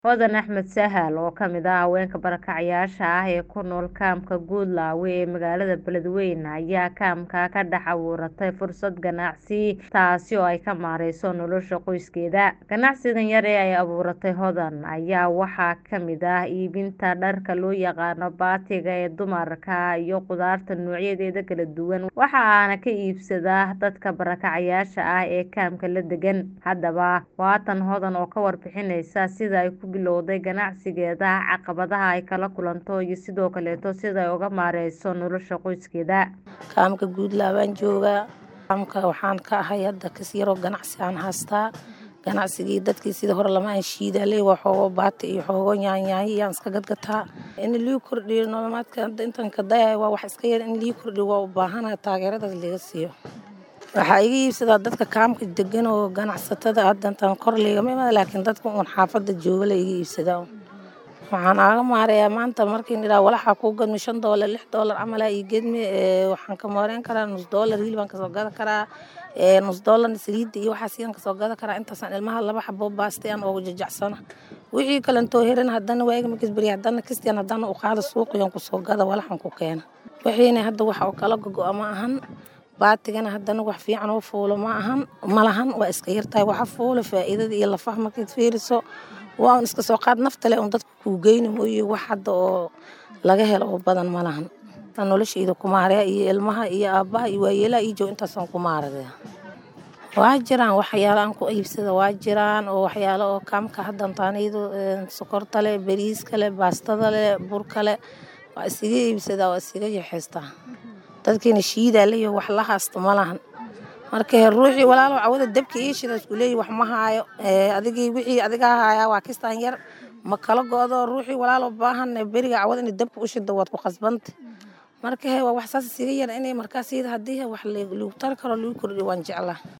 Hodan Axmed Sahal oo ka mid ah haweenka barakacayaasha ah ee ku nool kaamka Guudlaawe ee magaalada Beledweyne ayaa kaamka ka dhex abuuratay fursad ganacsi taasi oo ay ka maareyso nolosha qoyskeeda. Ganacsigan yar ee ay abuuratay Hodan ayaa waxaa ka mid ah iibinta dharka loo yaqaan baatiga ee dumarka iyo khudaarta noocyadeeda kala duwan waxaana ka iibsada dadka barakacayaasha ah ee kaamka la degan. Haddaba waa tan Hodan oo ka warbixinaysa sida ay ku bilowday ganacsigeeda, caqabadaha ay kala kulanto iyo sidoo kaleeto sida ay uga maareyso nolosha qoyskeeda. Kaamka Guudlaawe aan joogaa. Kaamka waxaan ka ahay hadda kas yaroo ganacsi aan haystaa. Ganacsigii dadkii sida hore lama aan shiidaaley waa xoogo baati iyo xoogo yaanyaanyo iyaan iska gadgataa. In lii kordhiyo nolomaadka hadda intaan ka dayahay waa wax iska yar in lii kordhiyo waa u baahanahay taageeradaas laga siiyo. Waxaa iga iibsadaa dadka kaamka degan oo ganacsatada hadda intaan kor liigama imaada laakiin dadka uun xaafadda jooga la iga iibsadaa. Waxaan aaga maareeyaa maanta markii nidhaa walaxa kuu gadmi shan doolar lix doolar camal aa ii gedmi waxaan ka maareyn karaa nus doolar hilib aan kasoo gada karaa nus doolarna saliidda iyo waxaas iyaan kasoo gada karaa intaasaan ilmaha laba xabo baaste aan oogu jajacsana. Wixii kalentoo herin haddana waa iga makis beriya haddana kistiyan haddana u qaada suuqiyaan kusoo gada walaxan ku keena. Wixiina hadda waxa oo kala gogo ma ahan baatigana haddana wax fiican oo fuulo ma ahan malahan waa iska yartahay waxa fuulo faa'iidada iyo lafaha markaad fiiriso waa un iska soo qaad nafta leh un dadka kuu geyni mooye wax hadda oo laga helo oo badan malahan. Tan noloshayda ku maareeya iyo ilmaha iyo aabbaha iyo waayeelaha ii jooga intaasaan ku maareeya. Waa jiraan waxyaalo aan ku iibsada waa jiraan oo waxyaalo oo kaamka hadda intaanaydo sokorta leh bariiska leh baastada leh burka leh waa isiga iibsadaa waa isiga yaxeystaa. dadkiina shiidaaley wax la haasto malahan marka ruuxii walaalo cawada dabka ii shida isku leeyahay wax ma haayo adigii wixii adiga haayaa waa kistaan yar ma kala go'do ruuxii walaalo baahan beriga cawada in dabka u shida waad ku qasbanta marka waa wax saas isiga yar inay markaas iyada haddii wax lagu tari karo lagu kordhiyo waan jeclaa